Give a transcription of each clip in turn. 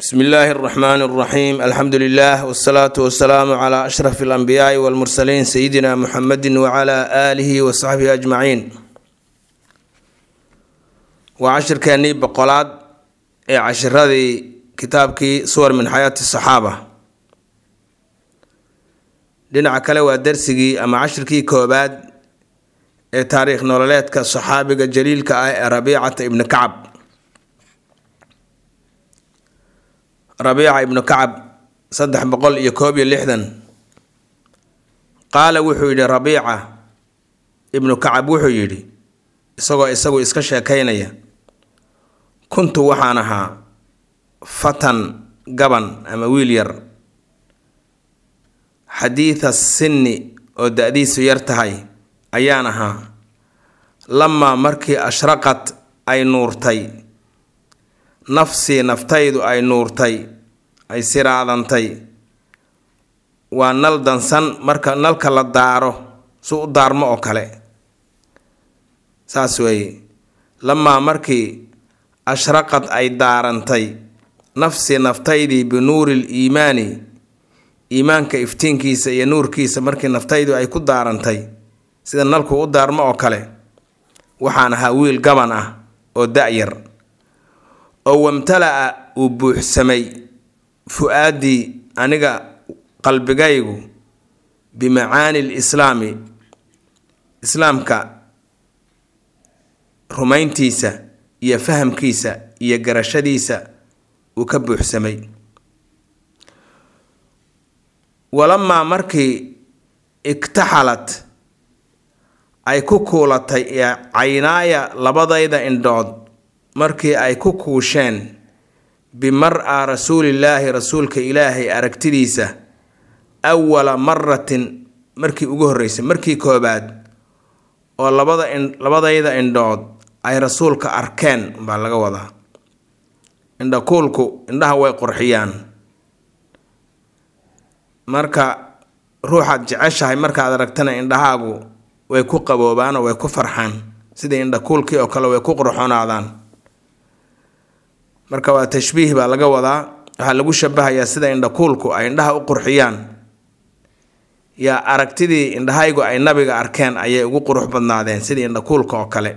bsm illaahi اraxmaan اraxiim alxamdu lilah wsalaatu wasalaamu cla ashraf اlanbiyaai wاlmursaliin sayidina muxamedi wcla aalihi wasaxbihi ajmaciin waa cashirkeenii boqolaad ee cashiradii kitaabkii suwar min xayaati saxaaba dhinaca kale waa darsigii ama cashirkii koobaad ee taariikh nololeedka saxaabiga jaliilka ah ee rabiicata ibni kacab rabiica ibnu kacab saddex boqol iyo koob iyo lixdan qaala wuxuu yidhi rabiica ibnu kacab wuxuu yidhi isagoo isagu iska sheekaynaya kuntu waxaan ahaa fatan gaban ama wiil yar xadiida sinni oo da-diisu yar tahay ayaan ahaa lamaa markii ashraqad ay nuurtay nafsii naftaydu ay nuurtay ay siraadantay waa nal dansan marka nalka la daaro su u daarmo oo kale saas weeye lamaa markii ashraqad ay daarantay nafsii naftaydii binuuri liimaani iimaanka iftiinkiisa iyo nuurkiisa markii naftaydu ay ku daarantay sida nalku u daarmo oo kale waxaan ahaa wiil gaban ah oo da-yar oo wamtala-a uu buuxsamay fu-aaddii aniga qalbigaygu bimacaani lislaami islaamka rumayntiisa iyo fahamkiisa iyo garashadiisa uu ka buuxsamay walamaa markii igtaxalad ay ku kuulatay caynaaya labadayda indhood markii ay ku kuusheen bimar-a rasuulillaahi rasuulka ilaahay aragtidiisa awala maratin markii ugu horreysay markii koobaad oo labada in labadayda indhood ay rasuulka arkeen baa laga wadaa indhakuulku indhaha way qurxiyaan marka ruuxaad jeceshahay markaad aragtana indhahaagu way ku qaboobaan oo way ku farxaan sidai indhakuulkii oo kale way ku qurxonaadaan marka waa tashbiih baa laga wadaa waxaa lagu shabahayaa sida indhakuulku ay indhaha u qurxiyaan yaa aragtidii indhahaygu ay nabiga arkeen ayay ugu qurux badnaadeen sidii indhakuulka oo kale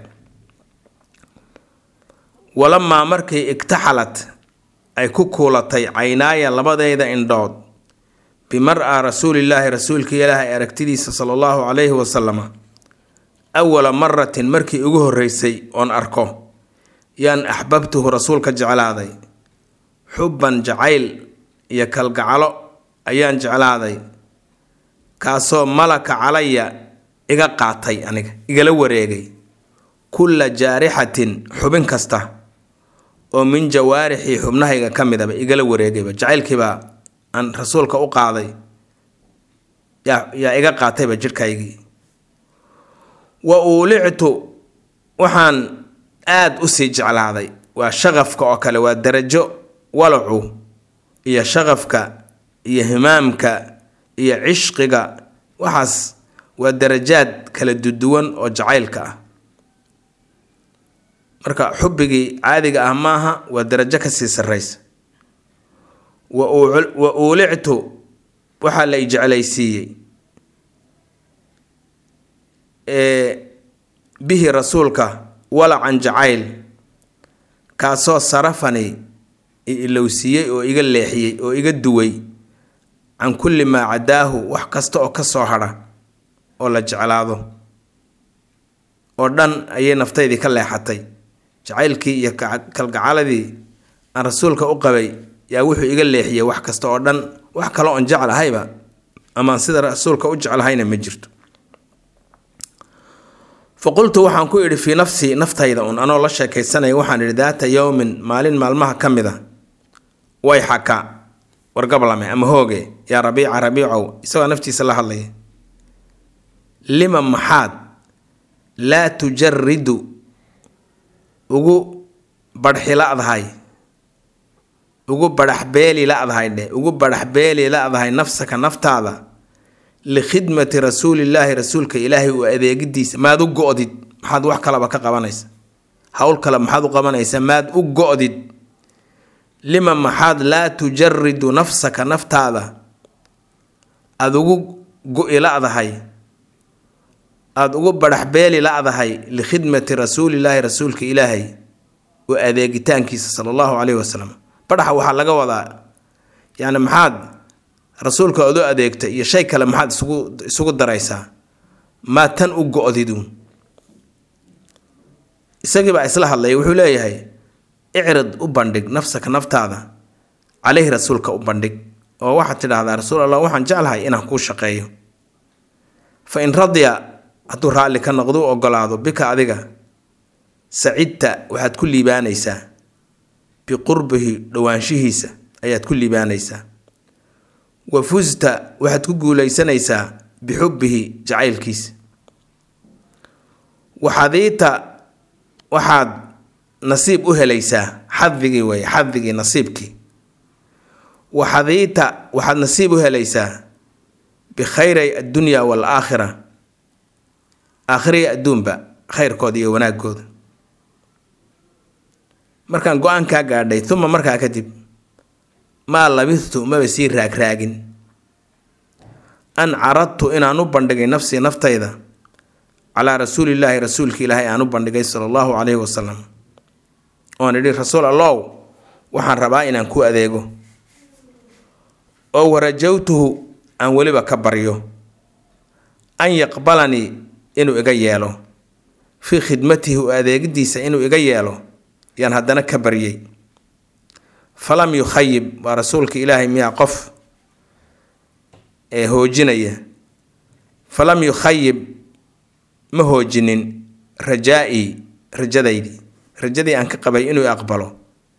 walamaa markii igtaxalad ay ku kuulatay caynaaya labadeyda indhood bimar-a rasuulillaahi rasuulka ilaahay aragtidiisa sala allahu calayhi wasalama awala maratin markii ugu horreysay oon arko yaan axbabtuhu rasuulka jeclaaday xubban jacayl iyo kalgacalo ayaan jeclaaday kaasoo malaka calaya iga qaatay aniga igala wareegay kulla jaarixatin xubin kasta oo min jawaarixii xubnahayga ka midaba igala wareegayba jacaylkiibaa aan rasuulka u qaaday yaa yaa iga qaatayba jidhkaygii wa uulictu waxaan aada u sii jeclaaday waa shaqafka oo kale waa darajo walacu iyo shaqafka iyo himaamka iyo cishqiga waxaas waa darajaad kala duduwan oo jacaylka ah marka xubbigii caadiga ah maaha waa darajo kasii sarreysa wa uulictu waxaa la i jeclaysiiyey bihi rasuulka walacan jacayl kaasoo sarafani ilowsiiyey oo iga leexiyey oo iga duway can kulli maa cadaahu wax kasta oo ka soo hadha oo la jeclaado oo dhan ayay naftaydii ka leexatay jacaylkii iyo kalgacaladii aan rasuulka u qabay yaa wuxuu iga leexiyey wax kasta oo dhan wax kale oon jeclahayba amaan sida rasuulka u jeclahayna ma jirto fa qultu waxaan ku idhi fii nafsii naftayda un anoo la sheekaysanaya waxaan idhi daata yowmin maalin maalmaha ka mid a way xaka wargablame ama hooge yaa rabiica rabiicow isagoo naftiisa la hadlaya lima maxaad laa tujaridu ugu badhxi la-dahay ugu badhaxbeeli la-dahay dheh ugu badhaxbeeli la-dahay nafsaka naftaada likhidmati rasuulillaahi rasuulka ilaahay u adeegidiisa maad u go-did maxaad wax kalaba ka qabanaysa howl kale maxaad u qabanaysa maad u go-did lima maxaad laa tujaridu nafsaka naftaada aada ugu go-i la-dahay aada ugu badhaxbeeli la-dahay likhidmati rasuulillaahi rasuulka ilaahay oo adeegitaankiisa sala allahu caleyhi wasalam badhaxa waxaa laga wadaa yacni maxaad rasuulka ood u adeegta iyo shay kale maxaad isugu isugu daraysaa maa tan u go-didu isagii baa isla hadlaya wuxuu leeyahay icrid u bandhig nafsaka naftaada caleyhi rasuulka u bandhig oo waxaad tidhaahdaa rasuul allah waxaan jeclahay inaan kuu shaqeeyo fa in radiya hadduu raalli ka noqdo u ogolaado bika adiga sacidta waxaad ku liibaanaysaa biqurbihi dhowaanshihiisa ayaad ku liibaanaysaa wa fusta waxaad ku guulaysanaysaa bixubbihi jacaylkiisa waxadiita waxaad nasiib u helaysaa xadigii wey xadigii nasiibkii waxadiita waxaad nasiib u helaysaa bikhayray addunya waalaakhira aakhiriya adduunba khayrkooda iyo wanaagooda markaan go-aankaa gaadhay uma markaa kadib maa labithtu maba sii raagraagin an caradtu inaan u bandhigay nafsii naftayda calaa rasuulillaahi rasuulka ilaahay aan u bandhigay sala allahu caleyhi wasalam oon idhi rasuul allow waxaan rabaa inaan ku adeego oo warajawtuhu aan weliba ka baryo an yaqbalanii inuu iga yeelo fii khidmatihi u adeegidiisa inuu iga yeelo yaan haddana ka baryay falam yukhayib waa rasuulka ilaahay miyaa qof ee hoojinaya falam yukhayib ma hoojinin rajaa-ii rajadaydii rajadii aan ka qabay inuu aqbalo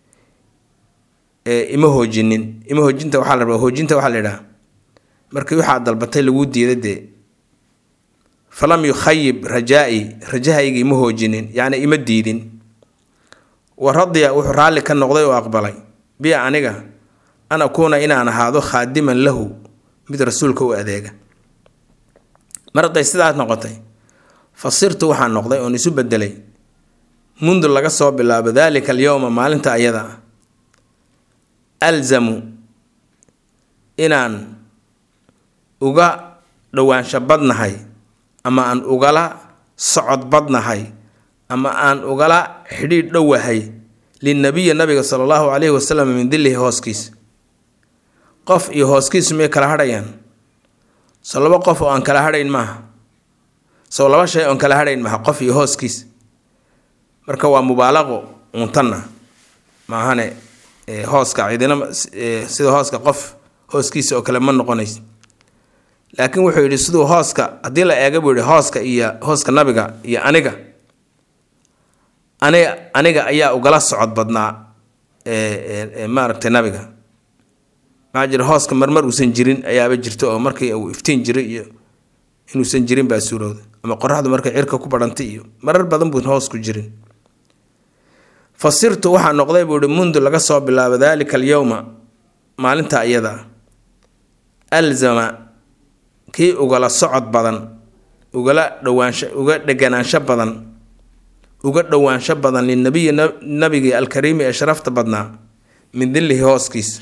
ima hoojinin ima hoojinta waxaa la rabaa hoojinta waxaa la idhaha markii waxaa dalbatay laguu diida dee falam yukhayib rajaa-ii rajahaygii ma hoojinin yacni ima diidin wa radiya wuxuu raalli ka noqday oo aqbalay bi aniga an akuuna inaan ahaado khaadiman lahu mid rasuulka u adeega mar hadday sidaas noqotay fa sirtu waxaan noqday oon isu bedelay mundu laga soo bilaabo daalika alyowma maalinta ayada ah alzamu inaan uga dhowaansho badnahay ama aan ugala socod badnahay ama aan ugala xidhiidh dhowahay linabiyi nabiga sala allahu caleyhi wasalam min dilihi hooskiisa qof iyo hooskiisu miyay kala hadhayaan soo laba qof oo aan kala hadhayn maaha soo laba shay oon kala hadhayn maaha qof iyo hooskiisa marka waa mubaalaqo untanna maahane hooska cidina sida hooska qof hooskiisa oo kale ma noqonaysa laakiin wuxuu yidhi siduu hooska haddii la eega buu yihi hooska iyo hooska nabiga iyo aniga aniga aniga ayaa ugala socod badnaa maaragtay nabiga maxaa jira hooska marmar uusan jirin ayaaba jirta oo markii uu iftiin jiray iyo inuusan jirin baa suurowda ama qoraxdu markay cirka ku badhantay iyo marar badan buun hoos ku jirin fa sirtu waxaa noqday buu ihi mundu laga soo bilaabo daalika alyowma maalinta iyada alzama kii ugala socod badan ugala dhowaansho uga dheganaansho badan uga dhowaansho badan linabiyi nabigii alkariimi ee sharafta badnaa min dillihi hooskiisa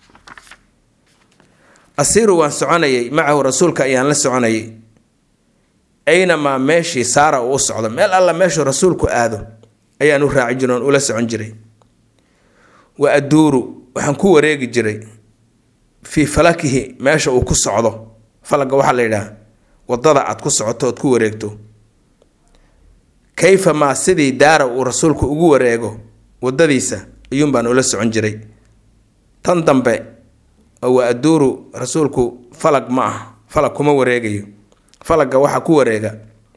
asiiru waan soconayay macahu rasuulka ayaan la soconayay aynamaa meeshii saara uu u socdo meel alla meeshuu rasuulku aado ayaan u raaci jiray oon ula socon jiray wa aduuru waxaan ku wareegi jiray fii falakihi meesha uu ku socdo falaga waxaa la yidhaha wadada aad ku socoto ood ku wareegto kayfa maa sidii daara uu rasuulku ugu wareego wadadiisa ayuun baan ula socon jiray tan dambe oo wa aduuru rasuulku falag ma ah falag kuma wareegayo falagga waxaa ku wareega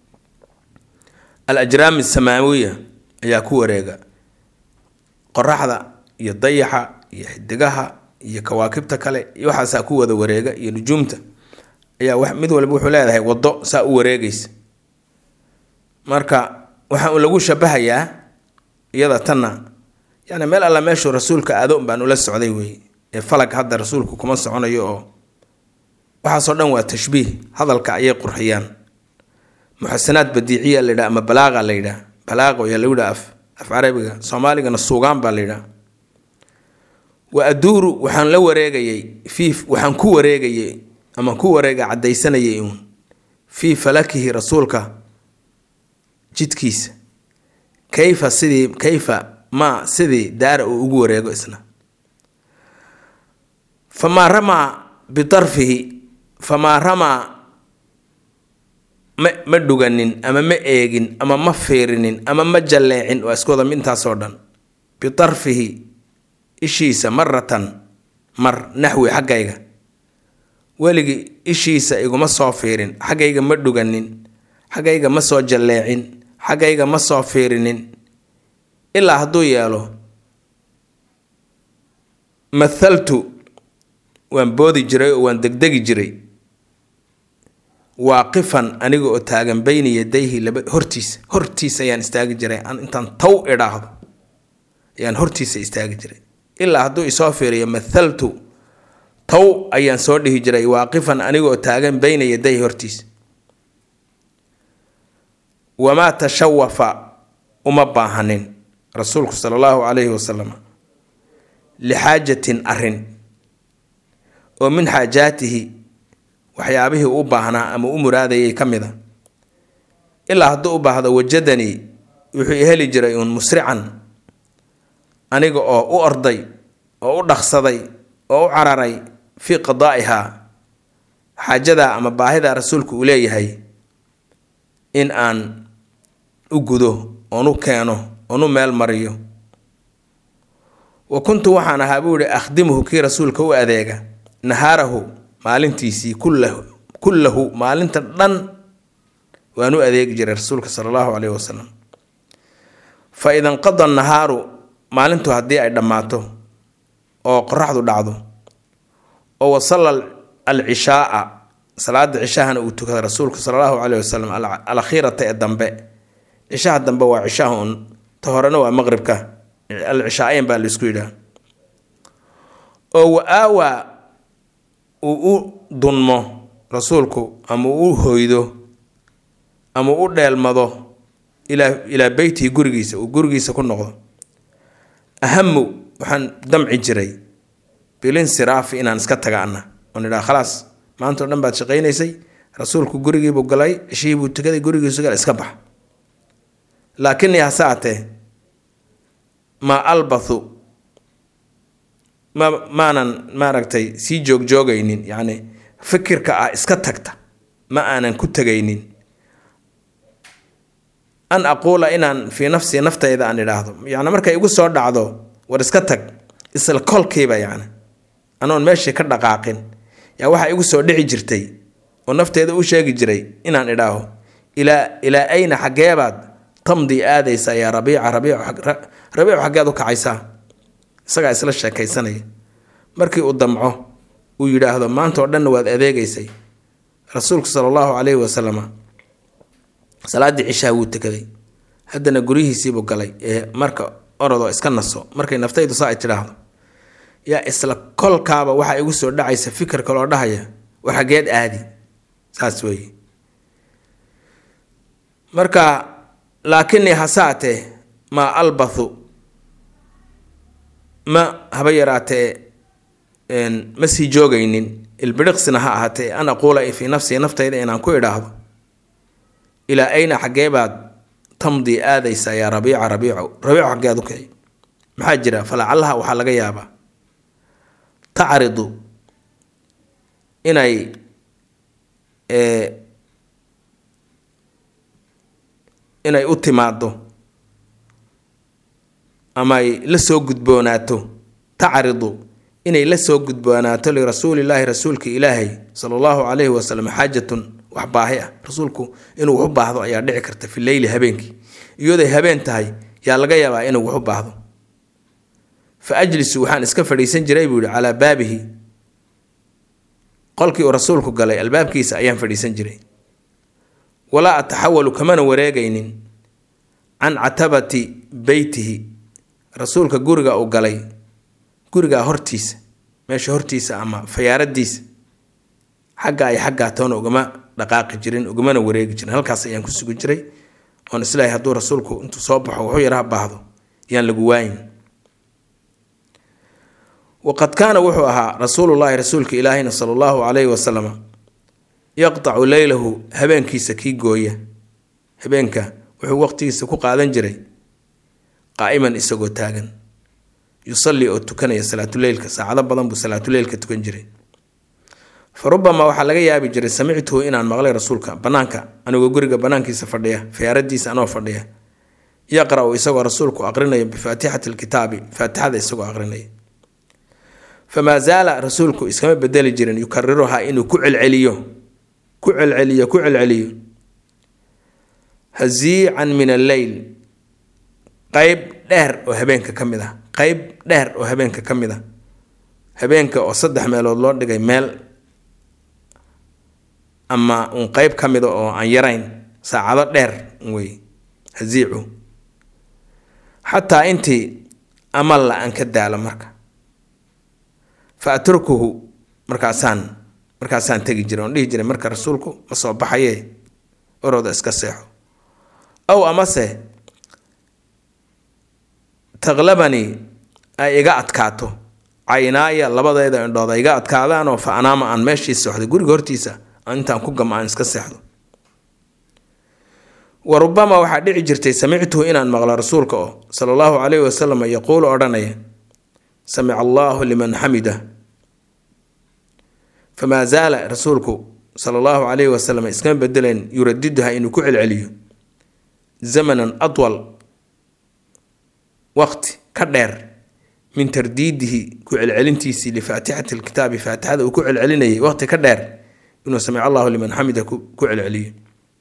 al ajraam asamaawiya ayaa ku wareega qoraxda iyo dayaxa iyo xidigaha iyo kawaakibta kale iyo waxaasaa ku wada wareega iyo nujuumta ayaa wax mid walba wuxuu leedahay waddo saa u wareegaysa marka waxaa lagu shabahayaa iyada tanna yani meel alla meeshuu rasuulka aado baan ula socday wey ee falag hadda rasuulku kuma soconayo oo waxaasoo dhan waa tashbiih hadalka ayay qurxiyaan muxasanaad badiiciya la yidhaha ama balaaqa la yidhaha balaaqo ayaa lagu yidhaha af af carabiga soomaaligana suugaan baa la yidhaha wa aduuru waxaan la wareegayay fii waxaan ku wareegayay ama ku wareega caddaysanayay uun fii falakihi rasuulka jidkiisa kayfa sidii kayfa maa sidii daara uu ugu wareego isna famaa ramaa bidarfihi famaa ramaa ma ma dhuganin ama ma eegin ama ma fiirinin ama ma jalleecin waa isku wada intaasoo dhan bidarfihi ishiisa maratan mar naxwi xaggayga weligii ishiisa iguma soo fiirin xaggayga ma dhuganin xaggayga ma soo jalleecin xaggayga ma soo fiirinin ilaa hadduu yeelo mathaltu waan boodi jiray oo waan degdegi jiray waaqifan aniga oo taagan bayna yadayhi laba hortiisa hortiisa ayaan istaagi jiray intaan taw idhaahdo ayaan hortiisa istaagi jiray ilaa hadduu isoo fiiriyo mathaltu taw ayaan soo dhihi jiray waaqifan aniga oo taagan bayna yadayhi hortiisa wamaa tashawafa uma baahanin rasuulku sala allahu calayhi wasalam lixaajatin arrin oo min xaajaatihi waxyaabihii u baahnaa ama u muraadayay ka mid a ilaa hadduu u baahdo wajadanii wuxuu i heli jiray uun musrican aniga oo u orday oo u dhaqsaday oo u cararay fii qadaa'ihaa xaajadaa ama baahidaa rasuulku uu leeyahay in aan u gudo oon u keeno oon u meel mariyo wa kuntu waxaan ahaa buu yihi akhdimuhu kii rasuulka u adeega nahaarahu maalintiisii kullahu kullahu maalinta dhan waan u adeegi jiray rasuulka sala allahu caleyhi wasalam fa ida nqada nahaaru maalintu haddii ay dhammaato oo qoraxdu dhacdo oo wasalla alcishaaa salaada cishahana uu tukada rasuulku sala allahu caleyhi wasalam alakhiirata ee dambe cishaha dambe waa cishaha un ta horena waa maqribka alcishaaeyn baa laisku yidhaha oo wa aawaa uu u dunmo rasuulku ama uu u hoydo ama u dheelmado ilaa ilaa beytihi gurigiisa uu gurigiisa ku noqdo ahamu waxaan damci jiray bilinsiraafi inaan iska taga ana oon idhaha khalaas maanta o dhan baad shaqaynaysay rasuulku gurigiibuu galay ceshihiibuu tukaday gurigiisu gal iska bax laakinii hase atee maa albathu ma maanan maaragtay sii joogjoogaynin yacni fikirka ah iska tagta ma aanan ku tegaynin an aquula inaan fii nafsii naftayda aan idhaahdo yacni markay igu soo dhacdo war iska tag isla kolkiiba yacni anoon meeshii ka dhaqaaqin yaa waxaa igu soo dhici jirtay oo nafteeda u sheegi jiray inaan idhaaho ilaa ilaa ayna xaggeebaad tamdi aadaysaa yaa rabiica rabiicu xaggeed u kacaysaa isagaa isla sheekaysanaya markii uu damco uu yidhaahdo maanta oo dhanna waad adeegaysay rasuulku sala allahu caleyhi wasalama salaaddii cishaha wuu tukaday haddana guryihiisiibuu galay ee marka orodoo iska naso markay naftaydu saa ay tidhaahdo yaa isla kolkaaba waxaa igu soo dhacaysa fikir kaloo dhahaya war xaggeed aadi saas weeye marka laakinii hasaatee maa albathu ma haba yaraatee ma sii joogaynin ilbidhiqsina ha ahaatee an aquula fii nafsii naftayda inaan ku idhaahdo ilaa ayna xaggee baad tamdii aadaysaa yaa rabiica rabiico rabiico xaggeed u kici maxaa jira falacallaha waxaa laga yaabaa tacridu inay inay u timaado ama ay la soo gudboonaato tacridu inay la soo gudboonaato lirasuulillaahi rasuulka ilaahay sala allahu calayhi wasalam xaajatun wax baahi ah rasuulku inuu wax u baahdo ayaa dhici karta fi leyli habeenkii iyadooy habeen tahay yaa laga yaabaa inuu wax u baahdo fa ajlisu waxaan iska fadhiisan jiray buu yihi calaa baabihi qolkii uu rasuulku galay albaabkiisa ayaan fadhiisan jiray walaa ataxawalu kamana wareegaynin can catabati beytihi rasuulka guriga uu galay gurigaa hortiisa meesha hortiisa ama fayaaradiisa xagga ay xaggaa toona ugama dhaqaaqi jirin ugamana wareegi jirin halkaas ayaan ku sugi jiray oon islaahay hadduu rasuulku intuu soo baxo wuxuu yaraha baahdo yaan lagu waayin waqad kaana wuxuu ahaa rasuulullaahi rasuulka ilaahina sala allahu calayhi wasalama yaqtacu leylahu habeenkiisa kii gooya habeenka wuxuu waqtigiisa ku qaadan jiray qaa'iman isagoo taagan yusallii oo tukanaya salaatuleylka saacado badan buu salaatuleylka tukan jiray fa rubamaa waxaa laga yaabi jiray samictuhu inaan maqlay rasuulka bannaanka anigoo guriga bannaankiisa fadhiya fiyaaradiisa anoo fadhiya yaqra-u isagoo rasuulku aqrinaya bifaatixati lkitaabi faatixada isagoo aqrinaya famaa zaala rasuulku iskama bedeli jirin yukariruhaa inuu ku celceliyo ku celceliyo ku celceliyo haziican min alleyl qeyb dheer oo habeenka ka mid ah qeyb dheer oo habeenka ka mid a habeenka oo saddex meelood loo dhigay meel ama uun qeyb ka mida oo aan yarayn saacado dheer wey haziicu xataa intii amalla aan ka daalo marka fa atrukuhu markaasaan markaasaan tegi jiray oon dhihi jiray marka rasuulku ma soo baxaye orooda iska seexo ow amase taqlabanii ay iga adkaato caynaaya labadeeda indhood ay iga adkaadaanoo fa anaama aan meeshii seexdo guriga hortiisa intaan ku gama aan iska seexdo wa rubamaa waxaa dhici jirtay samictuhu inaan maqlo rasuulka oo sala allahu calayhi wasalam yaquulu odhanaya samica allaahu liman xamida famaa zaala rasuulku sala allahu calayhi wasalam iskama bedeleen yuradiduha inuu ku celceliyo zamanan adwal waqti ka dheer min tardiidihi ku celcelintiisii lifaatixati lkitaabi faatixada uu ku celcelinayay waqti ka dheer inuu samic allahu liman xamida ku celceliyo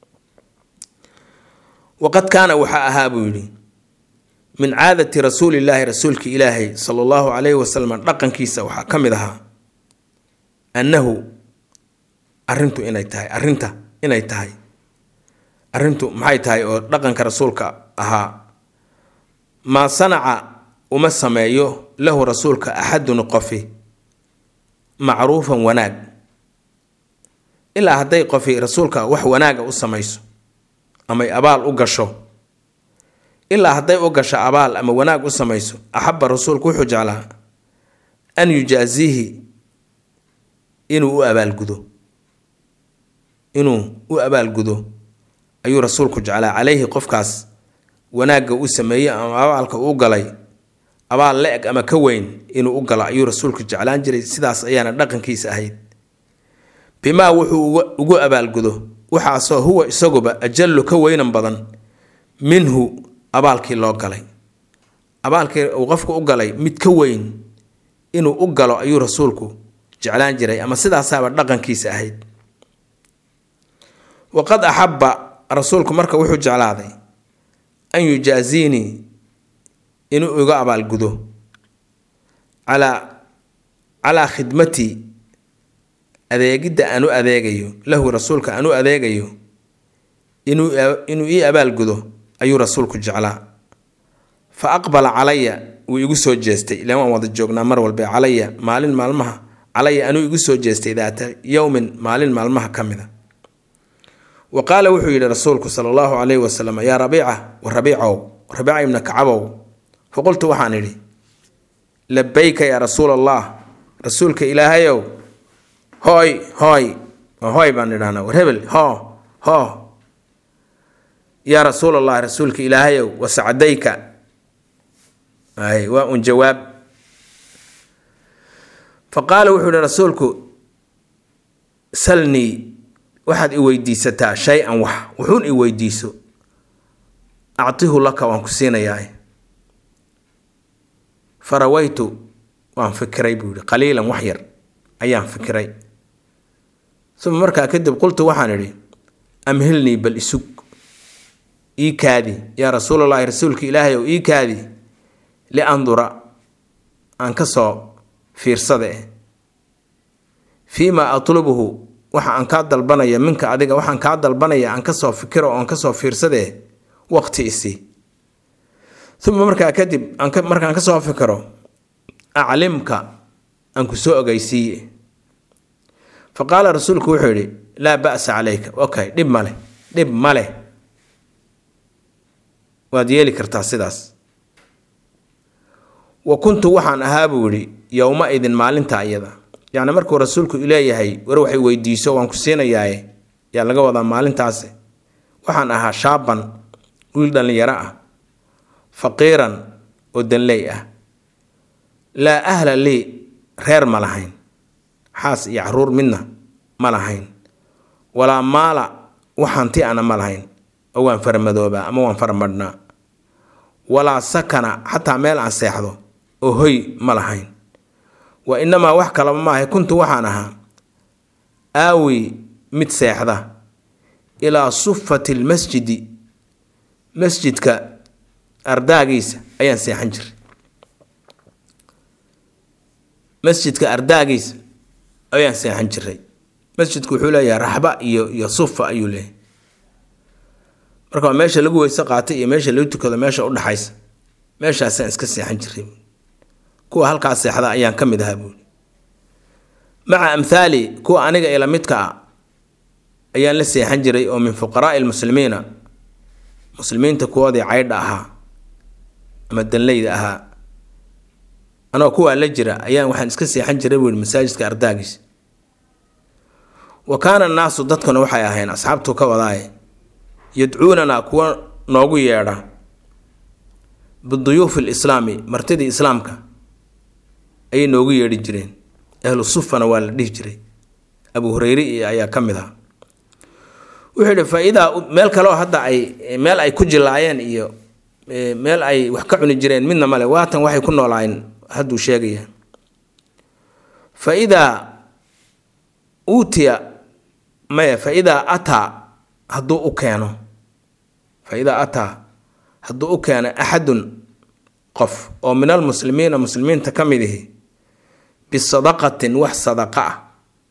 waqad kaana waxaa ahaa buu yidhi min caadati rasuulillaahi rasuulka ilaahay sala allahu calayhi wasalam dhaqankiisa waxaa ka mid ahaa annahu arrintu inay tahay arrinta inay tahay arrintu maxay tahay oo dhaqanka rasuulka ahaa maa sanaca uma sameeyo lahu rasuulka axadun qofi macruufan wanaag ilaa hadday qofi rasuulka wax wanaaga u samayso amay abaal u gasho ilaa hadday u gasho abaal ama wanaag u samayso axaba rasuulku wuxuu jeclaa an yujaaziihi inuu u abaalgudo inuu u abaalgudo ayuu rasuulku jeclaa calayhi qofkaas wanaagga u sameeyey ama abaalka uu galay abaal la-eg ama ka weyn inuu u galo ayuu rasuulku jeclaan jiray sidaas ayaana dhaqankiisa ahayd bimaa wuxuu ugu abaalgudo waxaasoo huwa isaguba ajallu ka weynan badan minhu abaalkii loo galay abaalkii uu qofku u galay mid ka weyn inuu u galo ayuu rasuulku jeclaan jiray ama sidaasaaba dhaqankiisa ahayd waqad axabba rasuulku marka wuxuu jeclaaday an yujaaziinii inuu iga abaalgudo calaa calaa khidmatii adeegidda aan u adeegayo lahu rasuulka aan u adeegayo inuu inuu ii abaalgudo ayuu rasuulku jeclaa fa aqbala calaya wuu igu soo jeestay ilaan waan wada joognaa mar walba calaya maalin maalmaha calaya anuu igu soo jeestay daata yowmin maalin maalmaha ka mida wa qaala wuxuu yidhi rasuulku sala allahu calayhi wasalam yaa rabiica wa rabiicow rabiica ibna kacabow faqultu waxaan idhi labayka yaa rasuul allah rasuulka ilaahayow hooy hooy hooy baan idhahnaa war hebel hoo hoo yaa rasuul allah rasuulka ilaahayow wasacdayka ay waa un jawaab fa qaala wuxuu yihi rasuulku salnii waxaad i weydiisataa shay-an wax wuxuun i weydiiso actihu laka waan ku siinayaa farawaytu waan fikiray buu yihi qaliilan wax yar ayaan fikiray uma markaa kadib qultu waxaan idhi amhilnii bal isug ii kaadi yaa rasuulallaahi rasuulka ilaahay ow ii kaadi liandura aan ka soo fiirsada eh fii maa atlubuhu waxa aan kaa dalbanaya minka adiga waxaan kaa dalbanaya aan kasoo fikiro oon kasoo fiirsadee waqti isii uma markaa kadib markaan kasoo fikiro aclimka aan ku soo ogeysiiye fa qaala rasuulku wuxuu yidhi laa ba'sa calayka okay dhib maleh dhib maleh waad yeeli kartaa sidaas wa kuntu waxaan ahaa buu yidhi yowma idin maalinta iyada yacni markuu rasuulku leeyahay war waxay weydiiso waan ku siinayaaye yaa laga wadaa maalintaasi waxaan ahaa shaaban wiil dhallinyaro ah faqiiran oo danley ah laa ahla lii reer ma lahayn xaas iyo caruur midna ma lahayn walaa maala wax hanti ana ma lahayn oo waan faramadoobaa ama waan faramadhnaa walaa sakana xataa meel aan seexdo oo hoy ma lahayn wa inamaa wax kalaba maahay kuntu waxaan ahaa aawi mid seexda ilaa sufati lmasjidi masjidka ardaagiisa ayaan seexan jiray masjidka ardaagiisa ayaan seexan jiray masjidku wuxuu leeyahay raxba iyo iyo sufa ayuu leeyahay marka waa meesha lagu weyse qaatay iyo meesha lagu tukado meesha udhaxaysa meeshaasaan iska seexan jiray kuwa halkaa seexda ayaan ka mid ahaa buuli maca amhaali kuwa aniga ila midka ah ayaan la seexan jiray oo min fuqaraai lmuslimiina muslimiinta kuwoodii caydha ahaa ama danleyda ahaa anoo kuwaa la jira ayaan waxaan iska seexan jiray buui masaajidka ardaagiisa wa kaana annaasu dadkuna waxay ahayn asxaabtuu ka wadaaye yadcuunanaa kuwa noogu yeedha biduyuufi lislaami martidii islaamka ayay noogu yeedhi jireen ahlu sufana waa la dhihi jiray abu hureyre iyo ayaa ka mid ah wuxuu yihi faa-idaa meel kaleoo hadda ay meel ay ku jilaayeen iyo meel ay wax ka cuni jireen midna male waatan waxay ku noolaayeen hadduu sheegaya fa idaa uutiya maya fa idaa ataa hadduu u keeno fa idaa ataa hadduu u keeno axadun qof oo min almuslimiina muslimiinta ka mid ihi bisadaqatin wax sadaqa ah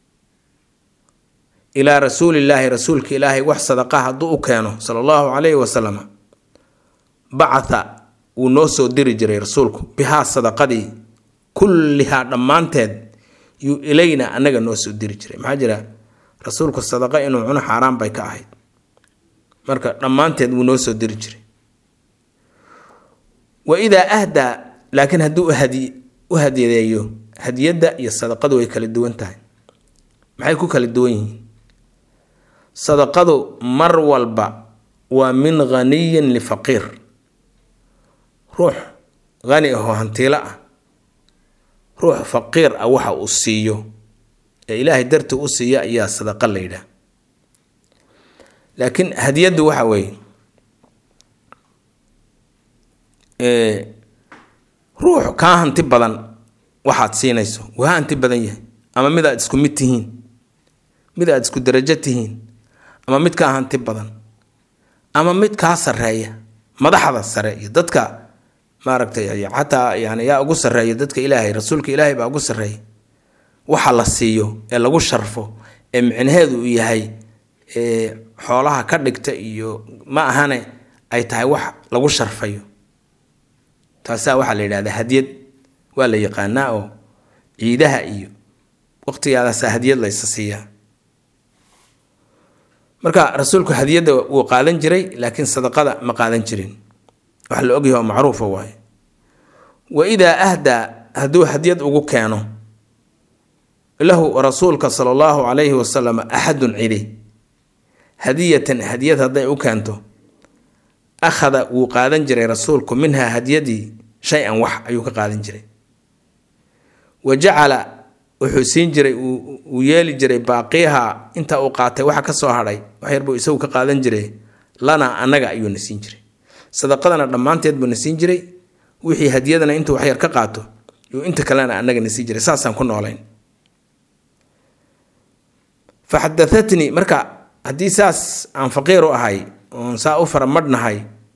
ilaa rasuulillaahi rasuulka ilaahay wax sadaqa hadduu u keeno sala allahu calayhi wasalam bacatha wuu noo soo diri jiray rasuulku bihaa sadaqadii kullihaa dhammaanteed yuu ilayna annaga noo soo diri jiray maxaa jira rasuulku sadaqa inuu cuno xaaraan bay ka ahayd marka dhammaanteed wuu noo soo diri jiray wa idaa ahdaa laakiin hadduu hadi u hadiyadeeyo hadiyadda iyo sadaqadu way kala duwan tahay maxay ku kala duwan yihiin sadaqadu mar walba waa min ghaniyin lifaqiir ruux hani ahoo hantiilo ah ruux faqiir ah waxa uu siiyo ee ilaahay dartii u siiya ayaa sadaqa la yidhaah laakiin hadiyaddu waxa weeye ruux kaa hanti badan waxaad siinayso waa hanti badan yahay ama mid aad isku mid tihiin mid aad isku darajo tihiin ama mid kaa hanti badan ama mid kaa sareeya madaxda sare iyo dadka maaragtay xataa yani yaa ugu sareeya dadka ilaahay rasuulka ilaahay baa ugu sareeya waxa la siiyo ee lagu sharfo ee micnaheedu uu yahay xoolaha ka dhigta iyo ma ahane ay tahay wax lagu sharfayo taasaa waxaa la yidhahdaa hadiyad waa la yaqaanaa oo ciidaha iyo waqtigaadaasaa hadiyad laysa siiyaa marka rasuulku hadiyadda wuu qaadan jiray laakiin sadaqada ma qaadan jirin wax la ogyahay oo macruufa waaye wa idaa ahdaa hadduu hadiyad ugu keeno lahu rasuulka sala allahu calayhi wasalam axadun cidi hadiyatan hadiyad hadday u keento akhada wuu qaadan jiray rasuulku minhaa hadiyadii shay-an wax ayuu ka qaadan jiray wa jacala wuxuu siin jiray uu yeeli jiray baaqiyaha inta uu qaatay waxa ka soo hadhay wax yar buu isagu ka qaadan jiray lanaa annaga ayuuna siin jiray sadaqadana dhammaanteed buuna siin jiray wixii hadiyadana intuu waxyar ka qaato yuu inta kalena annagana siin jiray saasaan ku noolayn fa xadaatnii marka haddii saas aan faqiir u ahay oon saa u faramadhnahay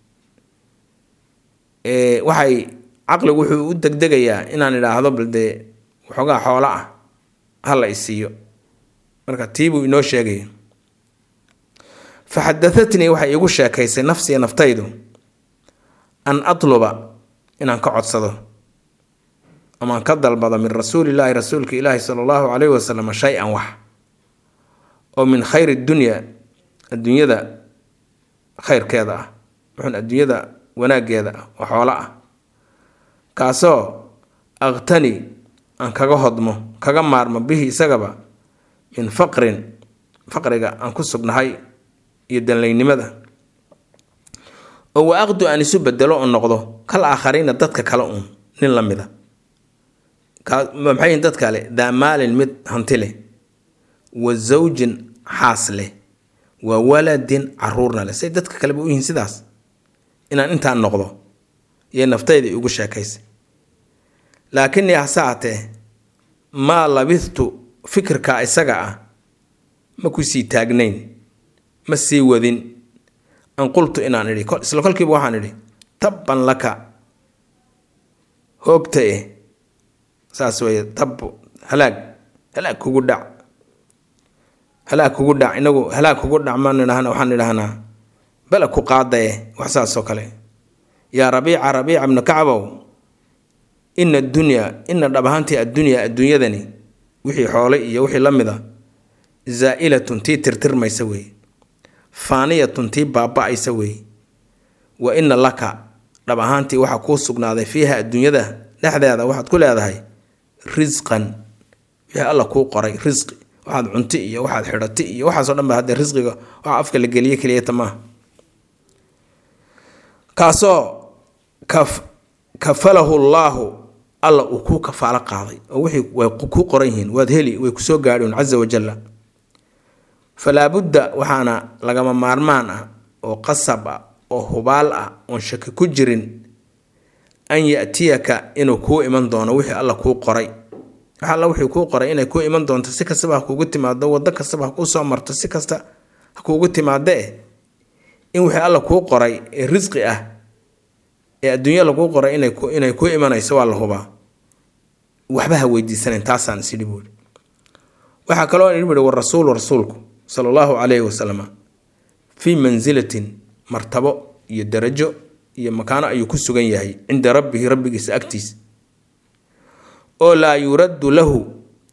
waxay caqligu wuxuu u degdegayaa inaan idhaahdo bal dee waxoogaa xoolo ah hala isiiyo marka tiibuu inoo sheegaya fa xadaatnii waxay iigu sheekaysay nafsiya naftaydu an atluba inaan ka codsado amaan ka dalbado min rasuulillaahi rasuulka ilaahi sala allahu calayhi wasalam shay-an wax oo min khayri dunya adduunyada khayrkeeda ah wuxuun adduunyada wanaaggeeda ah oo xoolo ah kaasoo aqtani aan kaga hodmo kaga maarmo bihi isagaba min faqrin faqriga aan ku sugnahay iyo danlaynimada oo wa aqdu aan isu bedelo oo noqdo kal aakhariina dadka kale uun nin la mida maxay yihin dad kale daa maalin mid hanti leh wa zawjin xaas leh wa waladin caruurna leh say dadka kaleba u yihiin sidaas inaan intaan noqdo iyo naftayda igu sheekaysay laakinii hase hatee maa labithtu fikirka isaga ah ma ku sii taagnayn ma sii wadin an qultu inaan idhi isla kolkiiba waxaan idhi tabban laka hoogta eh saas weeye tabbo halaag halaag kugu dhac halaag kugu dhac inagu halaag kugu dhac maan idhahna waxaan idhahnaa bala ku qaadaye wax saasoo kale yaa rabiica rabiica bnu kacbow ina addunyaa ina dhab ahaantii addunyaa adduunyadani wixii xoole iyo wixii la mid a zaa'ilatun tii tirtirmaysa weeye faaniyatun tii baaba-aysa weeye wa ina laka dhab ahaantii waxaa kuu sugnaaday fiiha adduunyada dhexdeeda waxaad ku leedahay risqan wixii alla kuu qoray risqi waxaad cunti iyo waxaad xidhati iyo waxaasoo dhan ba haddee risqiga waxa afka la geliye keliyata maaha kaasoo kaf kafalahu llaahu alla uu kuu kafaalo qaaday oo wixii way kuu qoran yihiin waad heli way kusoo gaadhiun casa wajalla falaa budda waxaana lagama maarmaan ah oo qasab ah oo hubaal ah oon shaki ku jirin an yatiyaka inuu kuu iman doono wixii alla kuu qoray wax alla wixii kuu qoray inay kuu iman doonto si kastaba ha kuugu timaado waddo kastaba ha kuu soo marto si kasta ha kuugu timaadee in wixii alla kuu qoray ee risqi ah ee adduunya laguu qoray inay kuu imanayso waa la hubaa waxba ha weydiisanayn taasaan isidhi buuri waxaa kaloo idhi buhi warasuulu rasuulku sala allahu calayhi wasalam fii mansilatin martabo iyo darajo iyo makaano ayuu ku sugan yahay cinda rabbihi rabbigiisa agtiisa oo laa yuraddu lahu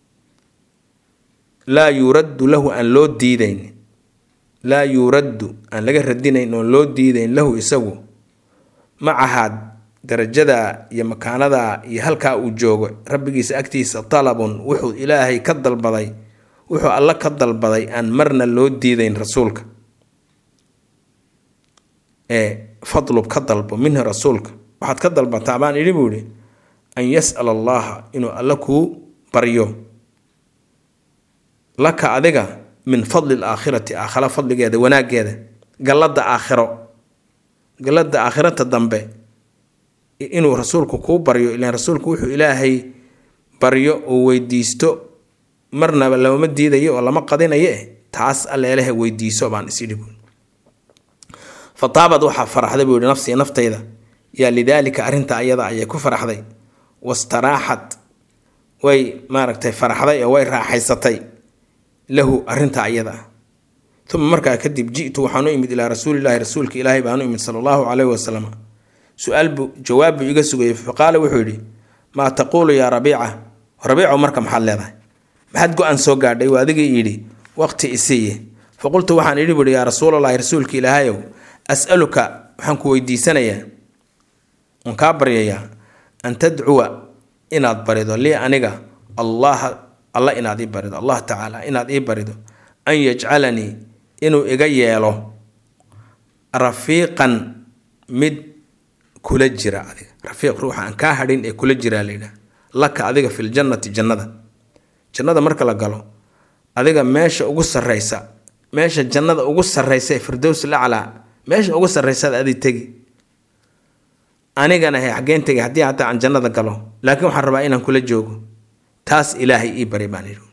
laa yuraddu lahu aan loo diidayn laa yuraddu aan laga radinayn oon loo diidayn lahu isagu macahaad darajada iyo makaanada iyo halkaa uu joogo rabbigiisa agtiisa talabun wuxuu ilaahay ka dalbaday wuxuu alla ka dalbaday aan marna loo diidayn rasuulka ee fadlub ka dalbo minhu rasuulka waxaad ka dalbataa baan idhi buu ihi an yas'ala allaha inuu alla kuu baryo laka adiga min fadli laakhirati aakhira fadligeeda wanaaggeeda gallada aakhiro gallada aakhirata dambe inuu rasuulku kuu baryo ilaan rasuulku wuxuu ilaahay baryo oo weydiisto marnaba lamama diidayo oo lama qadinayo eh taas alleeleha weydiiso baan isidhi buui fa taabad waxaa faraxday buu yihi nafsii naftayda yaa lidaalika arrinta ayada ayay ku faraxday wastaraaxat way maaragtay faraxday oo way raaxaysatay lahu arrinta ayada ah uma markaa kadib ji'tu waxaan u imid ilaa rasuulilaahi rasuulka ilaahay baan u imid sala allahu caleyhi wasalam su-aal buu jawaab buu iga sugayay faqaala wuxuu yidhi maa taquulu yaa rabiica rabiicow marka maxaad leedahay maxaad go-aan soo gaadhay waa adigii yidhi waqti isiiye faqultu waxaan idhi buhi yaa rasuulallaahi rasuulka ilaahayow as'aluka waxaan ku weydiisanayaa waan kaa baryayaa an tadcuwa inaad barido lii aniga allaha alla inaad ii barido allah tacaala inaad ii barido an yajcalanii inuu iga yeelo rafiiqan mid kula jira adiga rafiiq ruuxa aan kaa hadhin ee kula jiraa layidhaha laka adiga filjannati jannada jannada marka la galo adiga meesha ugu sarreysa meesha jannada ugu sarreysa ee firdows laclaa meesha ugu sarreysaad adi tegi anigana he xaggeen tegi haddii hataa aan jannada galo laakiin waxaan rabaa inaan kula joogo taas ilaahay ii bari baan yidhi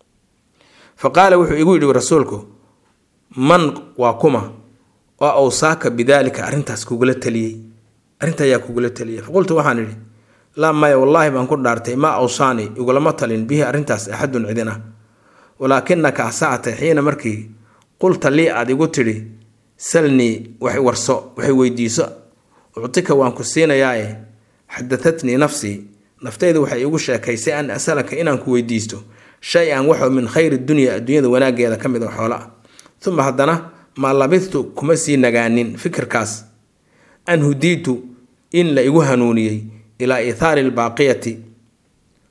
fa qaala wuxuu igu yidhi rasuulku man waa kuma oo awsaaka bidaalika arrintaas kugula taliyey arrinta ayaa kugula taliyey faqultu waxaan idhi laa maya wallaahi baan ku dhaartay maa awsaani igulama talin bihi arrintaas axadun cidin ah walaakinaka hasaatay xiina markii qulta lii aad igu tidhi salnii wax warso waxay weydiiso uctika waan ku siinayaae xadatatnii nafsii naftaydu waxay igu sheekaysay an asalaka inaan ku weydiisto shay-an waxoo min khayri dunya adduunyada wanaaggeeda ka mid oo xoolo ah uma haddana maa labidtu kuma sii nagaanin fikirkaas an hudiitu in la igu hanuuniyey ilaa iithaari albaaqiyati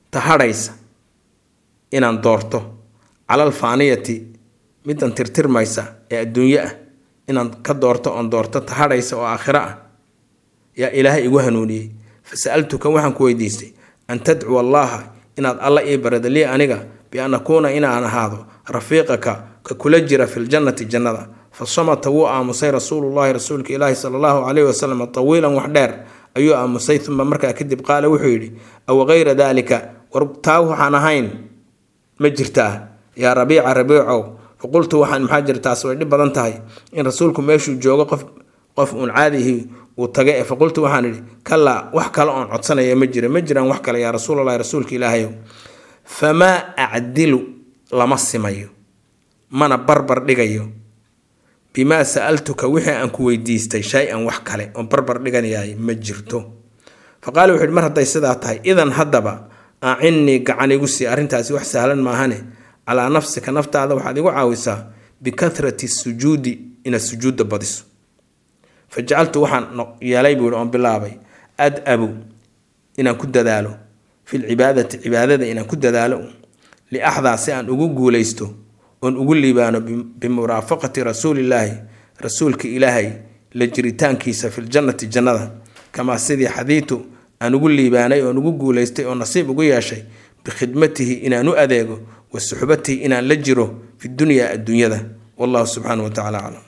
tahadhaysa inaan doorto calal faaniyati midan tirtirmaysa ee adduunyo ah inaan ka doorto oon doorto tahadhaysa oo aakhiro ah yaa ilaahay igu hanuuniyey fa sa-altuka waxaan ku weydiistay an tadcuwa allaaha inaad alla ii barida lii aniga bi-an akuuna inaan ahaado rafiiqaka ka kula jira filjannati jannada fa samata wuu aamusay rasuulullahi rasuulka ilaahi sala allahu caleyhi wasalam tawiilan wax dheer ayuu aamusay uma markaa kadib qaala wuxuu yidhi aw kayra daalika war taa waxaan ahayn ma jirtaa yaa rabiica rabiicow faqultu waxaan maxaa jira taas way dhib badan tahay in rasuulku meeshuu joogo qof qof uun caadihii uu taga e faqultu waxaan idhi kalaa wax kale oon codsanaya ma jira ma jiraan wax kale yaa rasuulalahi rasuulka ilaahayow famaa acdilu lama simayo mana barbar dhigayo bimaa sa-altuka wixii aan ku weydiistay shay-an wax kale oon barbar dhiganayaay ma jirto fa qaala wuxu yidhi mar hadday sidaa tahay idan haddaba acinnii gacan igu sii arrintaasi wax sahlan maahane calaa nafsika naftaada waxaad igu caawisaa bikahrati sujuudi inaad sujuudda badiso fa jacaltu waxaan yeelay buu yihi oon bilaabay ad-abu inaan ku dadaalo filcibaadati cibaadada inaan ku dadaalo liaxdaa si aan ugu guulaysto oon ugu liibaano bimuraafaqati rasuulillaahi rasuulka ilaahay la jiritaankiisa filjannati jannada kamaa sidii xadiitu aan ugu liibaanay oon ugu guulaystay oo nasiib ugu yeeshay bikhidmatihi inaan u adeego wa suxbatihi inaan la jiro fi dunyaa adduunyada wallahu subxaana wa tacala aclam